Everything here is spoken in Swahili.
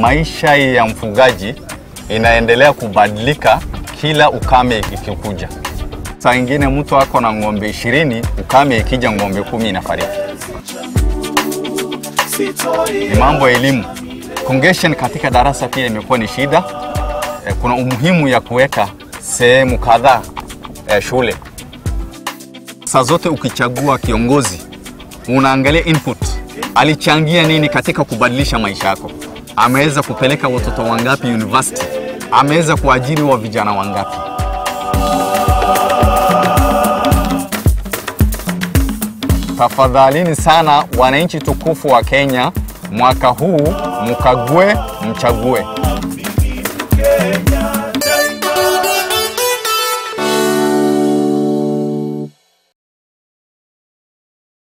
maisha ya mfugaji inaendelea kubadilika kila ukame ikikuja. Saa ingine mtu ako na ng'ombe ishirini, ukame ikija ng'ombe kumi inafariki. Ni mambo ya elimu. Congregation katika darasa pia imekuwa ni shida. Eh, Kuna umuhimu ya kuweka sehemu kadhaa eh, shule. Saa zote ukichagua kiongozi unaangalia input, alichangia nini katika kubadilisha maisha yako. Ameweza kupeleka watoto wangapi university? Ameweza kuajiri wa vijana wangapi? Tafadhalini sana wananchi tukufu wa Kenya, mwaka huu mkague, mchague.